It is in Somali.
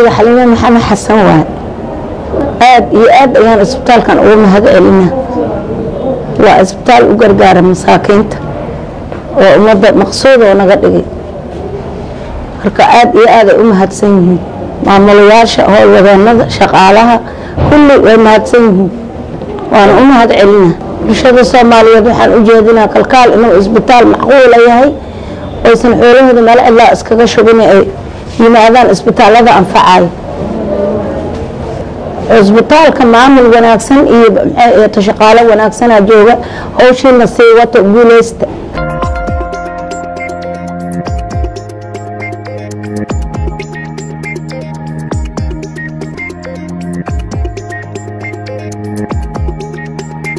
magaceyga xalime maxamed xasan waay aad iyo aad ayaan isbitaalkan uga mahad celina waa isbitaal u gargaara masaakiinta oo ummadda maqsuud oo naga dhigay marka aad iyo aad ay u mahadsan yihiin maamulayaasha howlwadeenada shaqaalaha kulli way mahadsan yihiin waana u mahad celina bulshada soomaaliyeed waxaan u jeedinaa kalkaal inuu isbitaal macquula yahay oysan xoolahooda meel cidlaa iskaga shubin ay yimaadaan isbitaalada anfacayo cisbitaalka maamul wanaagsan iyo shaqaalo wanaagsanaa jooga howshiina sii wata guuleysta